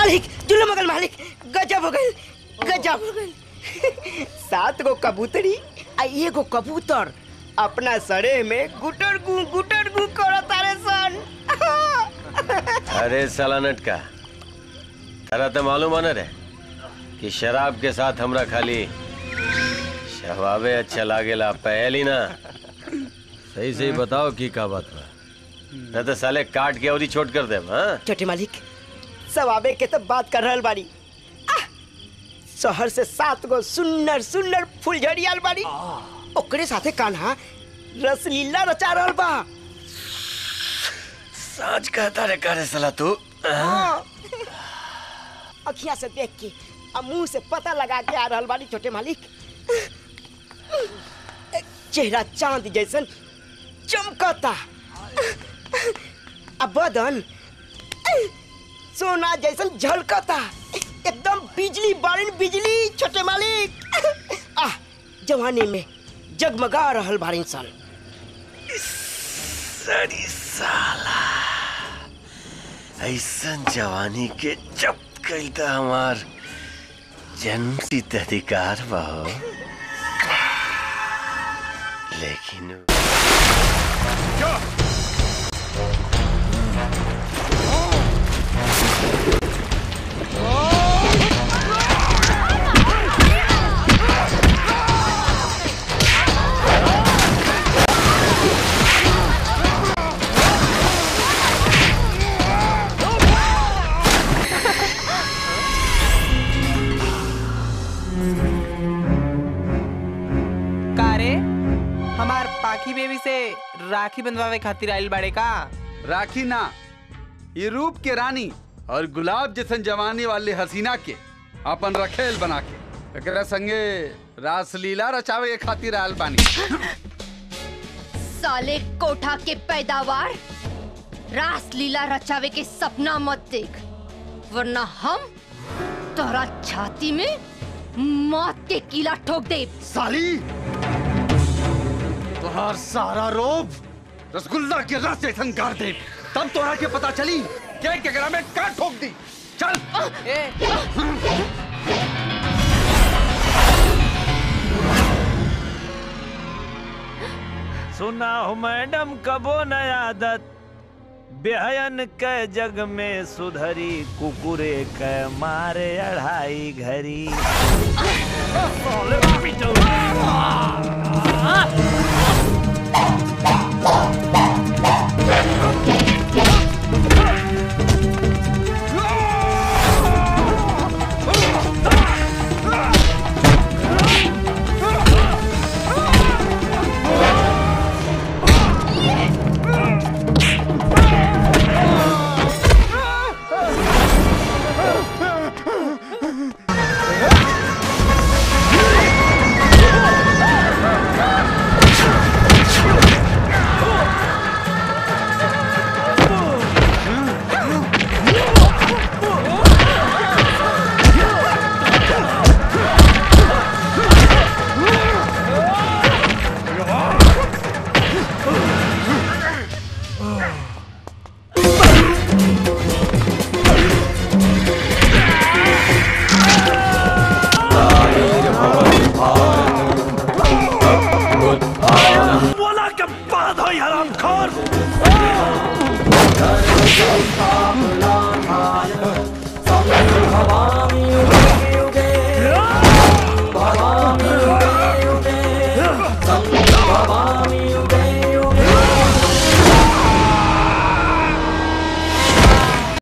मालिक जुल्लो मगल मालिक गजब हो गई गजब हो गई सात गो कबूतरी आ एगो कबूतर अपना सरे में गुटर गु गुटर गु करत तारे सन अरे साला नटका तेरा तो मालूम है ना रे कि शराब के साथ हमरा खाली शहवावे अच्छा लागेला पहली ना सही सही बताओ की का बात बा न तो साले काट के और ही छोट कर दे हाँ छोटे मालिक सब आवे के तब बात कर रहल बाड़ी आह! शहर से सात गो सुन्नर सुन्नर फुलझड़ियाल बाड़ी ओकरे साथे कान्हा रसलीला रचा रहल बा सच कहता रे करे साला तू हाँ। अखियां से देख के आ मुंह से पता लगा के आ रहल बाड़ी छोटे मालिक चेहरा चांद जैसन चमकता आ बदन सोना जैसन झलकता एकदम बिजली बारिन बिजली छोटे मालिक आ जवानी में जगमगा रहल बारिन सन सड़ी साला ऐसन जवानी के जब कई तो हमार जन्म सिद्ध अधिकार बा हो। लेकिन का रे हमार पाखी बेबी से राखी बंधवावे खातिर आइल बाड़े का राखी ना ये रूप के रानी और गुलाब जैसन जवानी वाले हसीना के अपन रखेल बना के एकरा संगे रासलीला रचावे के खातिर आयल बानी साले कोठा के पैदावार रास लीला रचावे के सपना मत देख वरना हम तोहरा छाती में मौत के कीला ठोक दे साली तुहार सारा रोब रसगुल्ला के रस जैसन गाड़ दे तब तोरा के पता चली के केकरा में का ठोक दी चल सुना हो मैडम कबो न आदत बेहयन के जग में सुधरी कुकुरे के मारे अढ़ाई घरी बोला के बाद हो हराम खोर युगे